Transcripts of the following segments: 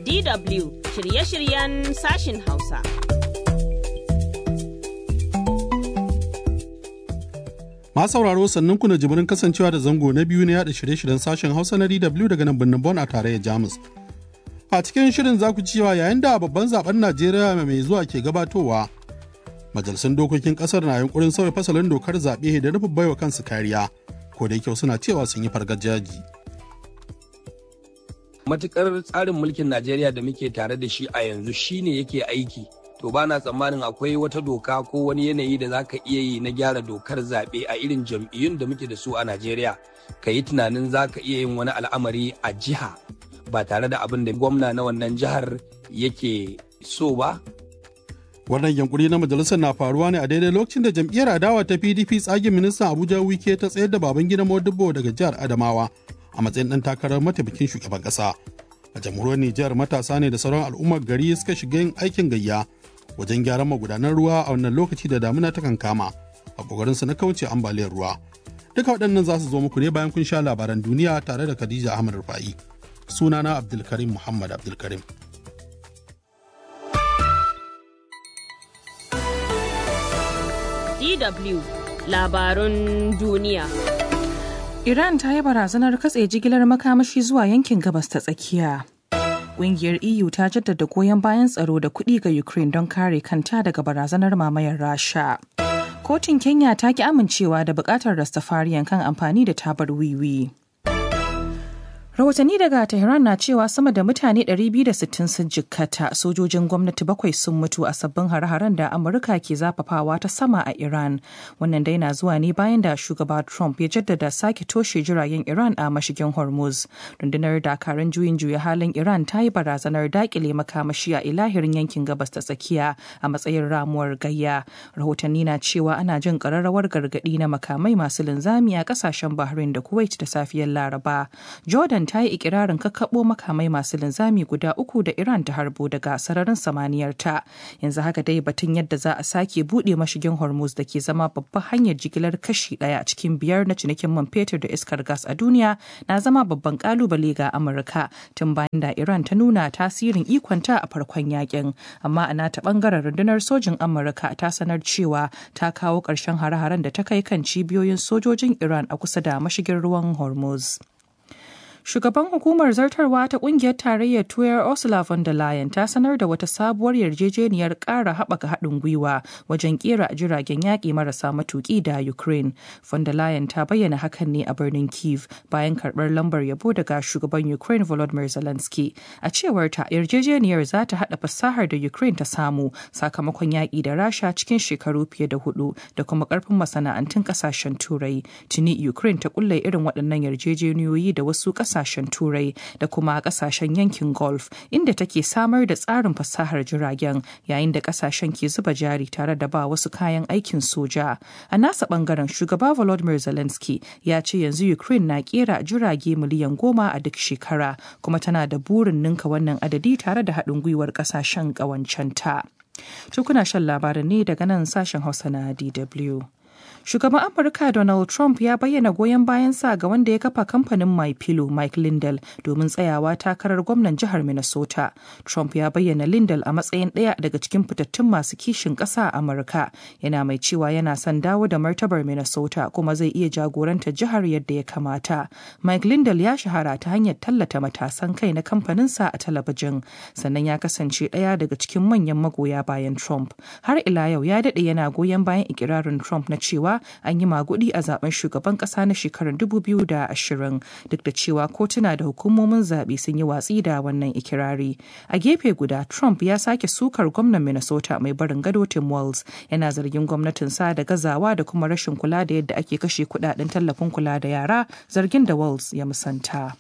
DW shirye-shiryen sashin Hausa. Masu sauraro sannan ku na jimirin kasancewa da zango na biyu na yada shirye-shiryen sashen Hausa na DW daga nan birnin Bon a tarayyar Jamus. A cikin shirin za ku cewa yayin da babban zaben Najeriya mai zuwa ke gabatowa, majalisun dokokin kasar na yunkurin sauya fasalin dokar zaɓe da nufin baiwa kansu kariya, ko da yake suna cewa sun yi fargajaji. matukar tsarin mulkin Najeriya da muke tare da shi a yanzu shine yake aiki to bana tsammanin akwai wata doka ko wani yanayi da za ka iya yi na gyara dokar zaɓe a irin jam'iyyun da muke da su a Najeriya ka yi tunanin za ka iya yin wani al'amari a jiha ba tare da abin da gwamna na wannan jihar yake so ba Wannan yankuri na majalisar na faruwa ne a daidai lokacin da jam'iyyar adawa ta PDP tsagin ministan Abuja Wike ta tsayar da Babangida Modibo daga jihar Adamawa a matsayin ɗan takarar mataimakin shugaban ƙasa. A jamhuriyar Nijar matasa ne da sauran al'ummar gari suka shiga yin aikin gayya wajen gyaran magudanan ruwa a wannan lokaci da damuna ta kama a ƙoƙarinsu na kauce ambaliyar ruwa. Duka waɗannan za su zo muku ne bayan kun sha labaran duniya tare da Khadija Ahmad Rufa'i. Sunana Abdulkarim Muhammad Abdulkarim. DW labarun duniya. Iran ta yi barazanar katse jigilar makamashi zuwa yankin gabas ta tsakiya. Ƙungiyar EU ta jaddada goyon bayan tsaro da kuɗi ga Ukraine don kare kanta daga barazanar mamayar Rasha. Kotun Kenya ta ki amincewa da buƙatar Rastafariyan kan amfani da tabar wiwi. Rahotanni daga Tehran na cewa sama da mutane 260 sun jikkata sojojin gwamnati bakwai sun mutu a sabbin hare-haren da Amurka ke zafafawa ta sama a Iran. Wannan dai na zuwa ne bayan da shugaba Trump ya jaddada sake toshe jiragen Iran a mashigin Hormuz. Rundunar dakarun juyin juya halin Iran ta yi barazanar dakile makamashi a ilahirin yankin gabas ta tsakiya a matsayin ramuwar gayya. Rahotanni na cewa ana jin ƙararrawar gargaɗi na makamai masu linzami a ƙasashen Bahrain da Kuwait da safiyar Laraba. Jordan ta yi ikirarin kakkaɓo makamai masu linzami guda uku da Iran ta harbo daga sararin samaniyar ta. Yanzu haka dai batun yadda za a sake buɗe mashigin Hormuz da ke zama babban hanyar jigilar kashi ɗaya cikin biyar na cinikin man fetur da iskar gas a duniya na zama babban kalubale ga Amurka tun bayan da Iran ta nuna tasirin ikonta a farkon yakin. Amma a nata bangaren rundunar sojin Amurka ta sanar cewa ta kawo ƙarshen hare-haren da ta kai kan cibiyoyin sojojin Iran a kusa da mashigin ruwan Hormuz. Shugaban hukumar zartarwa ta kungiyar tarayyar Tuyar Ursula von der Leyen ta sanar da wata sabuwar yarjejeniyar ƙara haɓaka haɗin gwiwa wajen ƙera jiragen yaƙi marasa matuƙi da Ukraine. Von der Leyen ta bayyana hakan ne a birnin Kiev bayan karɓar lambar yabo daga shugaban Ukraine Volodymyr Zelensky. A cewar ta yarjejeniyar za ta haɗa fasahar da Ukraine ta samu sakamakon yaƙi da Rasha cikin shekaru fiye da hudu da kuma ƙarfin masana'antun ƙasashen Turai. Tuni Ukraine ta ƙulla irin waɗannan yarjejeniyoyi da wasu ƙasashen kasashen turai da kuma kasashen yankin golf inda take samar da tsarin fasahar jiragen yayin da kasashen ke zuba jari tare da ba wasu kayan aikin soja a nasa bangaren shugaba volodymyr zelensky ya ce yanzu ukraine na kera jirage miliyan goma a duk shekara kuma tana da burin ninka wannan adadi tare da haɗin gwiwar kasashen ƙawancenta. Tukuna shan labarin ne daga nan sashen hausa na dw Shugaban Amurka Donald Trump ya bayyana goyon bayansa ga wanda ya kafa kamfanin My Pillow Mike Lindell domin tsayawa takarar gwamnan jihar Minnesota. Trump ya bayyana Lindell a matsayin ɗaya daga cikin fitattun masu kishin ƙasa a Amurka. Yana mai cewa yana son dawo da martabar Minnesota kuma zai iya jagoranta jihar yadda ya kamata. Mike Lindell ya shahara ta hanyar tallata matasan kai na kamfaninsa a talabijin. Sannan ya kasance ɗaya daga cikin manyan magoya bayan Trump. Har ila yau ya daɗe yana goyon bayan ikirarin Trump na cewa an yi magudi a zaben shugaban kasa na shekarar 2020 duk da cewa kotuna da hukumomin zaɓe sun yi watsi da wannan ikirari. A gefe guda Trump ya sake sukar gwamnan Minnesota mai barin gado Tim Walz yana zargin gwamnatin sa da gazawa da kuma rashin kula da yadda ake kashe kudaden tallafin kula da yara zargin da Walz ya musanta.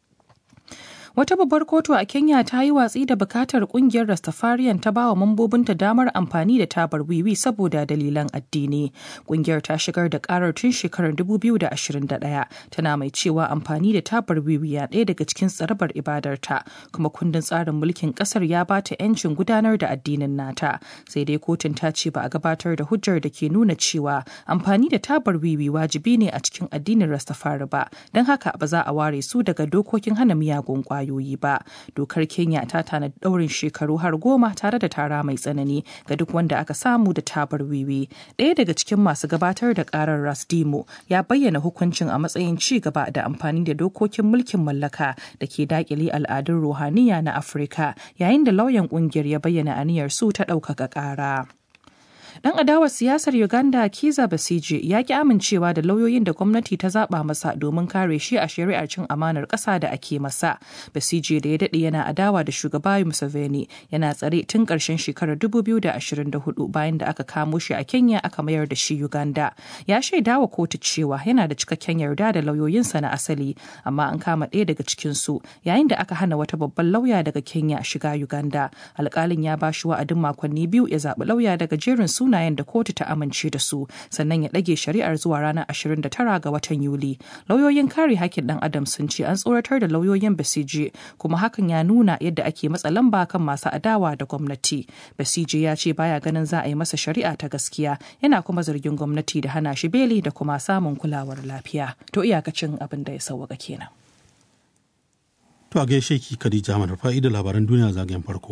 Wata babbar kotu a Kenya ta yi watsi da bukatar kungiyar Rastafarian ta bawa mambobinta damar amfani da tabar wiwi saboda dalilan addini. Kungiyar ta shigar da karar tun shekarar 2021 tana mai cewa amfani da tabar wiwi ya ɗaya daga cikin tsarabar ibadarta kuma kundin tsarin mulkin ƙasar ya ba ta 'yancin gudanar da addinin nata. Sai dai kotun ta ce ba a gabatar da hujjar da ke nuna cewa amfani da tabar wiwi wajibi ne a cikin addinin Rastafari ba, don haka ba za a ware su daga dokokin hana miyagun ƙwayoyi. kwayoyi ba dokar kenya ta tanadi daurin shekaru har goma tare da tara mai tsanani ga duk wanda aka samu da tabar wiwi ɗaya daga cikin masu gabatar da karar rasdimo ya bayyana hukuncin a matsayin ci gaba da amfani da dokokin mulkin mallaka da ke dakile al'adun ruhaniya na afirka yayin da lauyan kungiyar ya bayyana aniyar su ta ɗaukaka ƙara. Dan adawar siyasar Uganda Kiza Basije ya ki amincewa da lauyoyin da gwamnati ta zaba masa domin kare shi a shari'ar cin amanar ƙasa da ake masa. Basije da ya daɗe yana adawa da shugaba Museveni yana tsare tun ƙarshen shekarar 2024 bayan da aka kamo shi a Kenya aka mayar da shi Uganda. Ya shaida wa kotu cewa yana da cikakken yarda da lauyoyinsa na asali amma an kama ɗaya daga cikinsu yayin da aka hana wata babban lauya daga Kenya shiga Uganda. Alƙalin ya ba shi wa'adin makonni biyu ya zaɓi lauya daga jerin sunayen da kotu ta amince da su sannan ya ɗage shari'ar zuwa ranar 29 ga watan Yuli. Lauyoyin kare hakkin ɗan adam sun ce an tsoratar da lauyoyin Basije kuma hakan ya nuna yadda ake matsa lamba kan masu adawa da gwamnati. Basije ya ce baya ganin za a yi masa shari'a ta gaskiya yana kuma zargin gwamnati da hana shi beli da kuma samun kulawar lafiya. To iyakacin abin da ya sauwaka kenan. To a gaishe ki Khadija Ahmad fa'ida labaran duniya zagayen farko.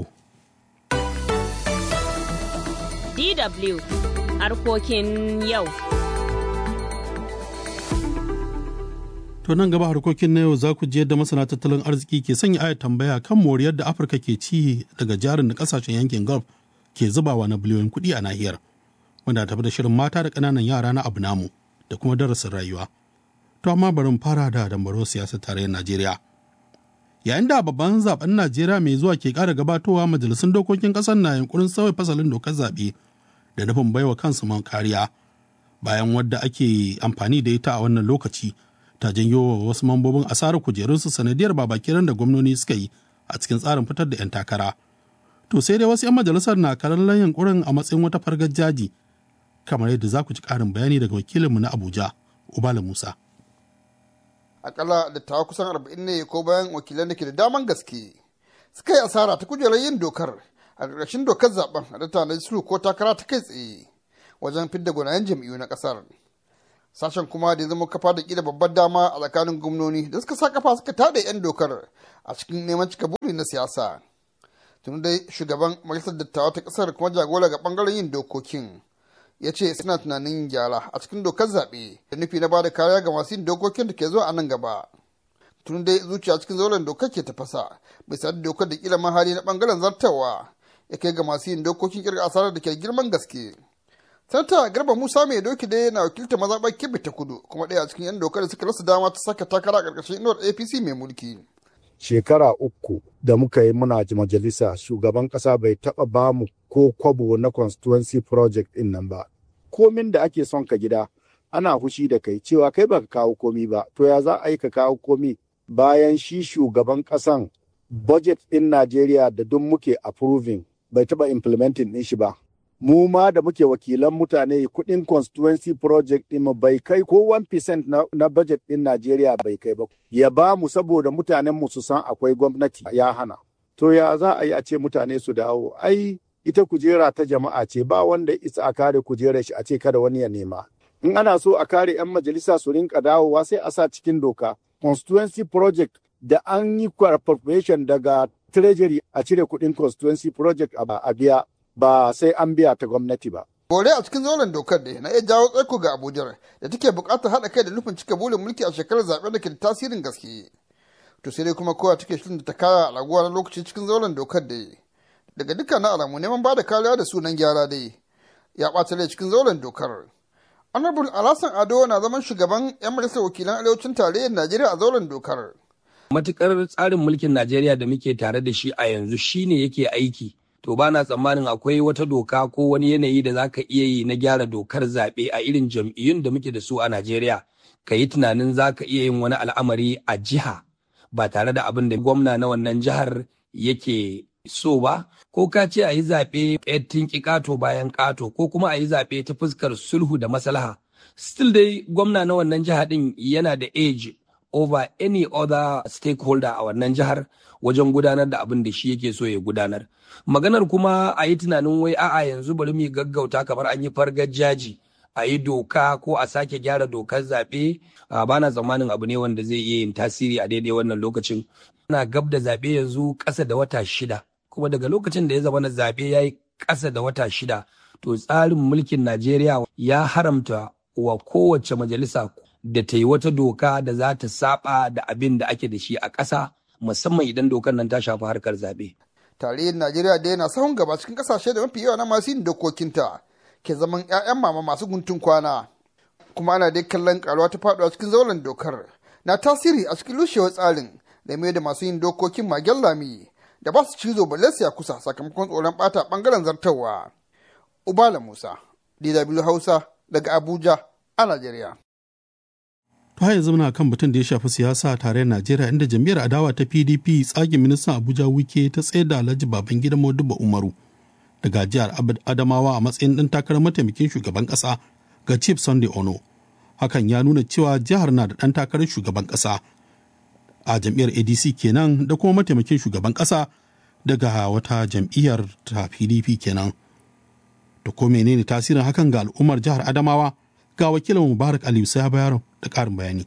DW harkokin yau. To nan gaba harkokin na yau za ku je yadda masana tattalin arziki ke sanya aya tambaya kan moriyar da Afirka ke ci daga jarin da kasashen yankin Gulf ke zubawa na biliyoyin kuɗi a nahiyar. Wanda tafi da shirin mata da ƙananan yara na abu namu da kuma darasin rayuwa. To amma bari mu fara da dambaro siyasar tarayyar Najeriya. Yayin da babban zaben Najeriya mai zuwa ke ƙara gabatowa majalisun dokokin ƙasar na yunkurin sauya fasalin dokar zaɓe da nufin baiwa kansu man kariya bayan wadda ake amfani da ita a wannan lokaci ta janyo wa wasu mambobin asarar kujerunsu sanadiyar babakiran da gwamnoni suka yi a cikin tsarin fitar da 'yan takara. To sai dai wasu 'yan majalisar na kallon yunkurin a matsayin wata fargar jaji kamar yadda za ku ci ƙarin bayani daga wakilinmu na Abuja, Ubala Musa. Akalla dattawa kusan arba'in ne ko bayan wakilan da ke da daman gaske suka yi asara ta kujerar yin dokar a ƙarƙashin dokar zaben a da tanadi sulhu ko takara ta kai tsaye wajen fidda gwanayen jam'iyyu na ƙasar. Sashen kuma da ya zama kafa da ƙila babbar dama a tsakanin gwamnoni da suka sa kafa suka tada 'yan dokar a cikin neman cika buri na siyasa. Tun dai shugaban majalisar dattawa ta ƙasar kuma jagora ga ɓangaren yin dokokin ya ce suna tunanin gyara a cikin dokar zaɓe da nufi na bada kariya ga masu yin dokokin da ke zuwa a nan gaba. Tun dai zuciya cikin zauren dokar ke tafasa bai sadu dokar da ƙila mahali na ɓangaren zartawa ya kai ga masu yin dokokin kirga asarar da ke girman gaske. Sanata Garba Musa mai doki dai na wakiltar mazaɓar Kebbi ta kudu kuma ɗaya a cikin 'yan dokar da suka rasa dama ta saka takara a ƙarƙashin inuwar APC mai mulki. Shekara uku da muka yi muna majalisa shugaban ƙasa bai taɓa ba mu ko kwabo na constituency project ɗin nan ba. Komin da ake son ka gida ana fushi da kai cewa kai baka kawo komi ba to ya za a yi ka kawo komi bayan shi shugaban ƙasan budget ɗin Najeriya da duk muke approving bai taɓa implementing ɗin shi ba. Mu ma da muke wakilan mutane kuɗin constituency project ɗin bai kai ko 1% na, na budget ɗin Najeriya bai kai ba. Ya ba mu saboda mutanen mu su san akwai gwamnati ya hana. To ya za a yi a ce mutane su dawo? Ai ita kujera ta jama'a ce ba wanda isa a kare kujerar shi a ce kada wani ya nema. In ana so a kare 'yan majalisa su rinka dawowa sai a sa cikin doka. Constituency project da an yi appropriation daga treasury a cire kuɗin constituency project a biya ba sai an biya ta gwamnati ba. Bore a cikin zauren dokar da na iya jawo tsaiko ga Abuja da take buƙatar haɗa kai da nufin cika burin mulki a shekarar zaɓen da ke da tasirin gaske. To sai dai kuma kowa take shirin da ta kaya a raguwa na lokaci cikin zauren dokar da daga dukkanin alamu neman ba da kariya da sunan gyara dai ya ɓata rai cikin zauren dokar. Honorable Alhassan Ado na zaman shugaban 'yan majalisar wakilan arewacin tarayyar Najeriya a zauren dokar. Matukar tsarin mulkin Najeriya da muke tare da shi a yanzu shine yake aiki. To ba na tsammanin akwai wata doka ko wani yanayi da za ka iya yi na gyara dokar zaɓe a irin jam'iyyun da muke da su a Najeriya. Ka yi tunanin za ka iya yin wani al'amari a jiha ba tare da abin da gwamna na wannan jihar yake so ba ko ka ce a yi zaɓe ƙettin ƙato bayan ƙato ko kuma a yi zaɓe ta fuskar sulhu da maslaha still dai gwamna na wannan jiha ɗin yana da age over any other stakeholder a wannan jihar wajen gudanar da abin da shi yake so ya gudanar maganar kuma a yi tunanin wai a'a yanzu bari mu gaggauta kamar an yi fargar jaji a yi doka ko a sake gyara dokar zaɓe ba na tsammanin abu ne wanda zai iya yin tasiri a daidai wannan lokacin ana gab da zaɓe yanzu ƙasa da wata shida kuma daga lokacin da ya zama na zaɓe ya yi ƙasa da wata shida to tsarin mulkin najeriya ya haramta wa kowace majalisa da ta yi wata doka da za ta saba da abin da ake da shi a ƙasa musamman idan dokar nan ta shafi harkar zaɓe. tarayyar najeriya da yana sahun gaba cikin kasashe da mafi yawa na masu yin dokokinta ke zaman 'ya'yan mama masu guntun kwana kuma ana dai kallon karuwa ta faduwa cikin zauren dokar na tasiri a cikin rushewar tsarin da mai da masu yin dokokin magen lami da ba su cizo balle ya kusa sakamakon tsoron bata bangaren zartarwa ubala musa dw hausa daga abuja a najeriya To har yanzu muna kan batun da ya shafi siyasa a tarayyar Najeriya inda jam'iyyar adawa ta PDP tsagin ministan Abuja Wike ta tsaye da Alhaji Babangida Modibo Umaru daga jihar Adamawa a matsayin ɗan takarar mataimakin shugaban ƙasa ga Chief Sunday Ono. Hakan ya nuna cewa jihar na da ɗan takarar shugaban ƙasa a jam'iyyar ADC kenan da kuma mataimakin shugaban ƙasa daga wata jam'iyyar ta PDP kenan. Da ko menene tasirin hakan ga al'ummar jihar Adamawa? Ga wakilin Mubarak Aliyu sai bayar da ƙarin bayani.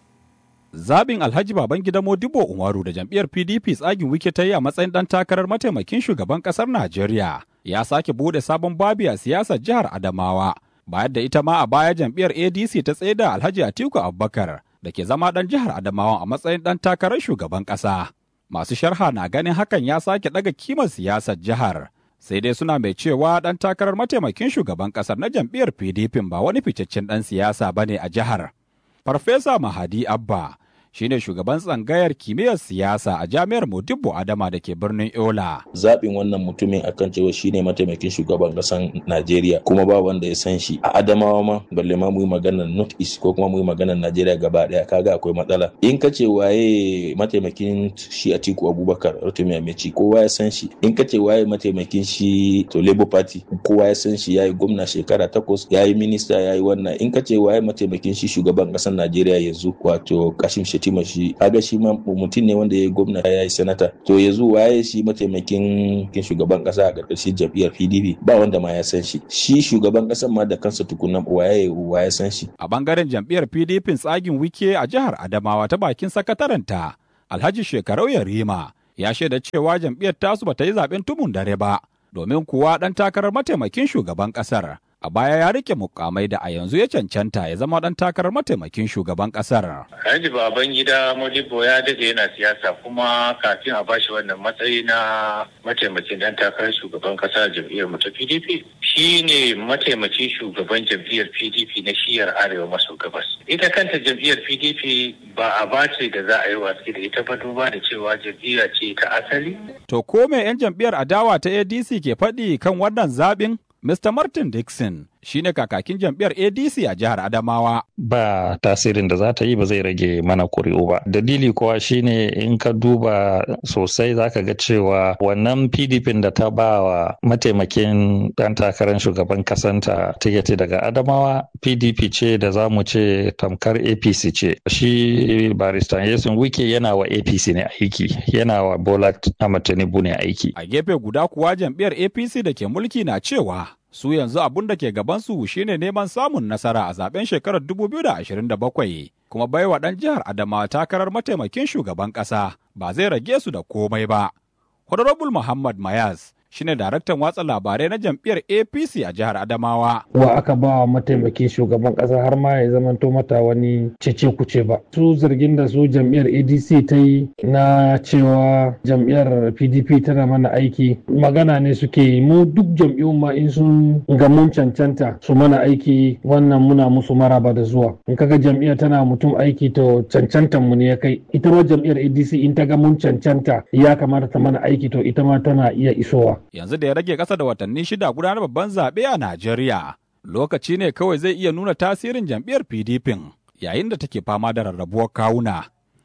Zabin Alhaji Babangida Modibo Umaru da jam'iyyar PDP tsagin wike ta yi a matsayin ɗan takarar mataimakin shugaban ƙasar Najeriya ya sake bude sabon babi a siyasar jihar Adamawa. Bayan da ita ma a baya jam'iyyar ADC ta tsaye da Alhaji Atiku Abubakar da ke zama ɗan jihar Adamawa a matsayin ɗan takarar shugaban ƙasa. Masu sharha na ganin hakan ya sake ɗaga kimar siyasar jihar. Sai dai suna mai cewa ɗan takarar mataimakin shugaban ƙasar na jam'iyyar PDP ba wani fitaccen ɗan siyasa ba ne a jihar. Farfesa Mahadi Abba shine shugaban tsangayar kimiyyar siyasa a jami'ar Modibbo Adama da ke birnin Yola. Zaɓin wannan mutumin akan cewa shine mataimakin shugaban ƙasar Najeriya kuma ba wanda ya san shi a Adamawa ma balle ma mu yi maganar North East ko kuma mu yi maganar Najeriya gaba ɗaya kaga akwai matsala. In ka ce waye mataimakin shi Atiku Abubakar Rotimi Ameci kowa ya san shi. In ka ce waye mataimakin shi to Labour Party kowa ya san shi yayi gwamna shekara takwas yayi minista yayi wannan. In ka ce waye mataimakin shi shugaban ƙasar Najeriya yanzu wato Kashim Shetima shi kaga shi ma mutum ne wanda ya yi gwamna ya yi sanata to yanzu waye shi mataimakin shugaban kasa a ƙarƙashin jam'iyyar PDP ba wanda ma ya san shi shi shugaban ƙasar ma da kansa tukuna waye waye san shi a bangaren jam'iyyar PDP tsagin wike a jihar Adamawa ta bakin sakataranta Alhaji Shekarau Yarima ya shaida cewa jam'iyyar tasu bata yi zaben tumun dare ba domin kuwa dan takarar mataimakin shugaban ƙasar a baya ya rike mukamai da a yanzu ya cancanta ya zama dan takarar mataimakin shugaban kasar. Alhaji baban gida Modibo ya dade yana siyasa kuma kafin a bashi wannan matsayi na mataimakin dan takarar shugaban kasa jam'iyyar mu ta PDP shi ne mataimakin shugaban jam'iyyar PDP na shiyar arewa maso gabas. Ita kanta jam'iyyar PDP ba a bace da za a yi watsi da ita ba duba da cewa jam'iyya ce ta asali. To ko me 'yan jam'iyyar adawa ta ADC ke faɗi kan wannan zaɓin? Mr. Martin Dixon shine kakakin jam'iyyar ADC a jihar Adamawa. Ba tasirin da za ta yi ba zai rage mana kuri'u ba. Dalili kuwa shine in ka duba sosai zaka ga cewa wannan PDP da ta ba wa mataimakin ɗan takarar shugaban kasanta tiketi daga Adamawa PDP ce da za mu ce tamkar APC ce. Shi barista Yesun Wike yana wa APC ne aiki, yana wa Bola Ahmed Tinubu ne aiki. A gefe guda kuwa jam'iyyar APC da ke mulki na cewa su yanzu abun da ke gabansu shine neman samun nasara a zaben shekarar 2027 kuma baiwa ɗan jihar Adamawa takarar mataimakin shugaban ƙasa ba zai rage su da komai ba. Honorable Muhammad Mayaz shine daraktan watsa labarai na jam'iyyar APC a jihar Adamawa. Wa aka ba wa mataimakin shugaban kasa har ma ya zamanto mata wani cece kuce ba. Su zargin da su jam'iyyar ADC ta yi na cewa jam'iyyar PDP tana mana aiki magana ne suke yi mu duk jam'iyyun ma in sun ga mun cancanta su mana aiki wannan muna musu maraba da zuwa. In kaga jam'iyyar tana mutum aiki to cancantan mu ne ya kai. Ita ma jam'iyyar ADC in ta ga mun cancanta ya kamata ta mana aiki to ita ma tana iya isowa. yanzu da ya rage ƙasa da watanni shida gudanar babban zaɓe a Najeriya. Lokaci ne kawai zai iya nuna tasirin jam'iyyar PDP yayin da take fama da rarrabuwar kawuna.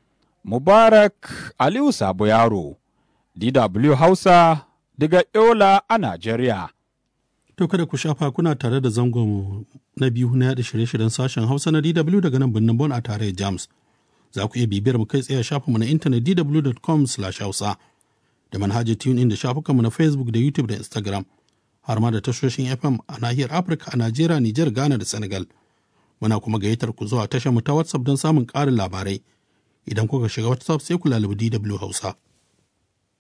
Mubarak Aliyu Sabo Yaro, DW Hausa, daga Yola a Najeriya. To kada ku shafa kuna tare da zangon na biyu na yaɗa shirye-shiryen sashen Hausa na DW daga nan birnin Bon a tarayyar Jamus. Za ku iya bibiyar mu kai tsaye a shafinmu na intanet dw.com/hausa. da manhajar TuneIn da shafukanmu na Facebook da YouTube da Instagram. har ma da tashoshin FM a nahiyar Afirka a Najeriya, Nijar, Ghana da Senegal. Muna kuma gayyatar ku zuwa tashar mu ta WhatsApp don samun ƙarin labarai. Idan kuka shiga WhatsApp sai ku lalubi DW Hausa.